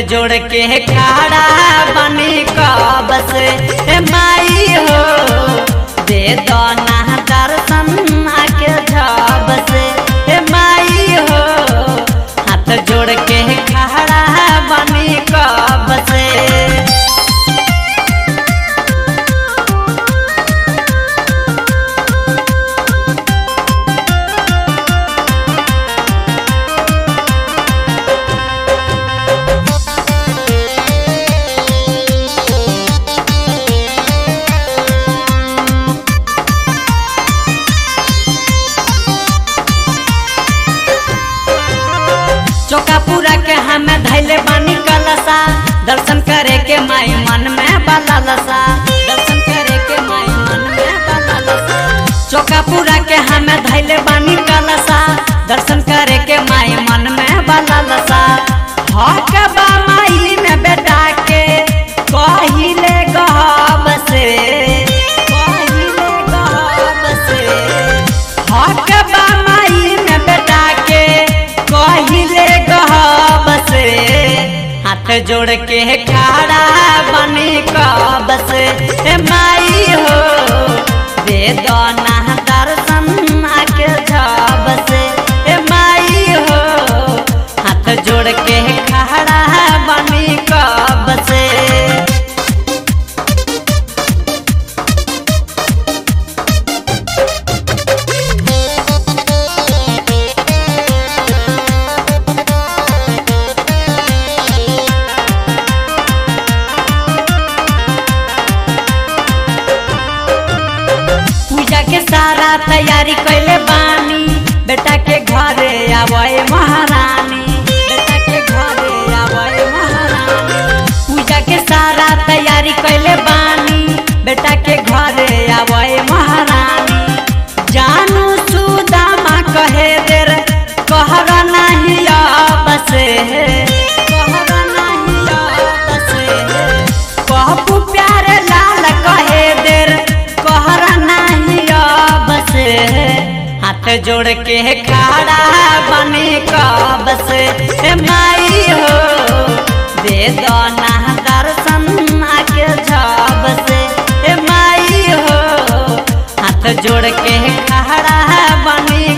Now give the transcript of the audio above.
जोड़ के खड़ा बनी कब से ए माई हो दे दो ना दर्शन आके झब से ए माई हो हाथ जोड़ के खड़ा बनी कब से चौकापुरा के हमें धैले बानी कलसा दर्शन करे के माई मन में बलसा दर्शन करे के माई मन में बलसा चौकापुरा के हमें धैले बानी कलसा दर्शन करे के माई मन में बलसा हक बा माई में बेटा के कहिले गहब से कहिले गहब से हक बा माई में बेटा के कहिले गहब से हाथ जोड़ के खड़ा बनी कब से ए माई हो दे दो ना दर्शन आके झब से ए माई हो हाथ जोड़ के खड़ा बनी कब से पूजा के सारा तैयारी कैले बानी बेटा के घरे आवे महारानी बेटा के घरे आवे महारानी पूजा के सारा तैयारी कैले बानी बेटा के घरे आवे महारानी जानू सुदामा कहे देर कहर नहीं अब से कहर नहीं अब से कहबू प्यारे लाल कहे देर कहर नहीं अब से हाथ जोड़ के खड़ा बने कब से ए माई हो दे दो ना दर्शन आके झब से ए माई हो हाथ जोड़ के खड़ा बने